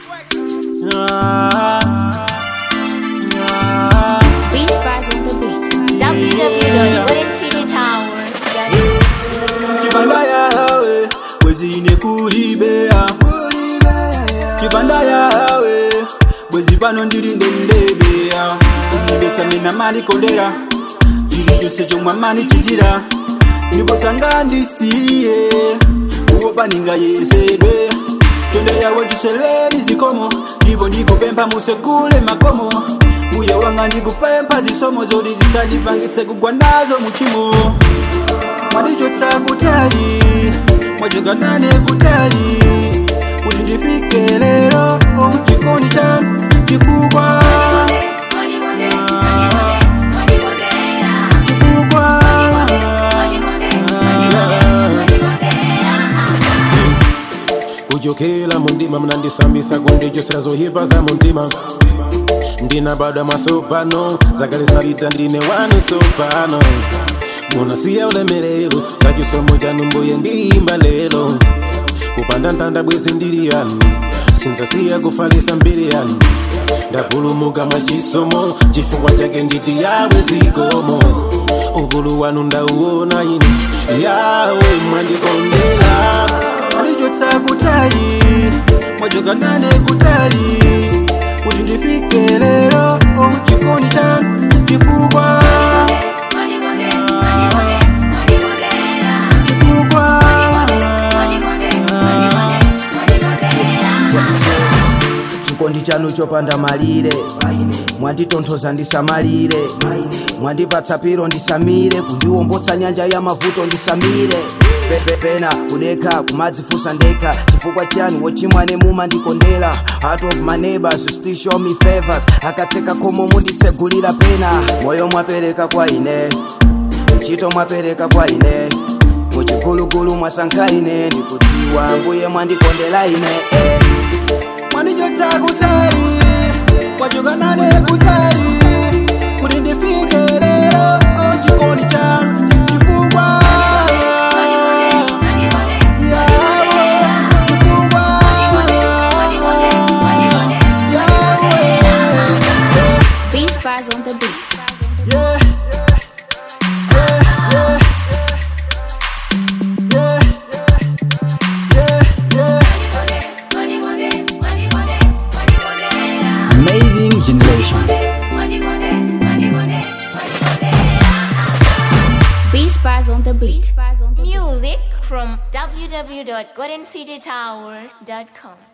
Beach Bars on the Beat. www.goldencitytower.com kibanda yawe bwezine kulibea kibanda yawe bwezi pano ndilinde ndebeya ndibesame mali kondera chili chose chomwe mani chitira ndibosanga ndisiye uwopaninga yesedwe tonde yawe chiseleni zikomo ndipo ndikupempha musekule makomo mbuye wanga ndikupempha zisomo zoti zisandipangitse kugwa nazo muchimo mwadichotsa kutali mwachoka nane kutali kuti ndifike lero chikondi chanu chifukwa chifukwa kuchokera mundima munandisambisa kundichosera zoyipa za mundima ndina bado masopano zakale zapita ndine wanu sopano munasiya ulemerero za chisomo chanu mbuye ndiyimba lero kupanda ntanda bwezi ndili yanu sinzasiya kufalisa mbiri yanu ndapulumuka mwa chisomo chifukwa chake nditi yawe zikomo ukulu wanu ndauona ine yawe mwandikondera mwadichotsa kutali mwachoka nane kutali kuti ndifike lero chikondi chanu chifukwa chifukwa chikondi chanu chopanda malire mwanditonthoza ndisamalire mwandipatsa piro ndisamire kundiwombotsa nyanja ya mavuto ndisamire Pe- pe- pena kudekha kumadzifunsa ndekha chifukwa chani wochimwane mumandikondera out of my neighbors you still show me favors akatseka khomo munditsegulira pena moyo mwapereka kwa ine ntchito mwapereka kwa ine muchigulugulu mwasankha ine ndikudziwa mbuye mwandikondera ine eh. mwadichotsa kutali mwachoka nane kutali kuti ndifike lero chikondi chanu chifukwa yawe chifukwa yawe Beach Bars on the Beat. yeah yeah yeah yeah yeah yeah amazing generation Beach Bars on the Beat. Music from www.goldencitytower.com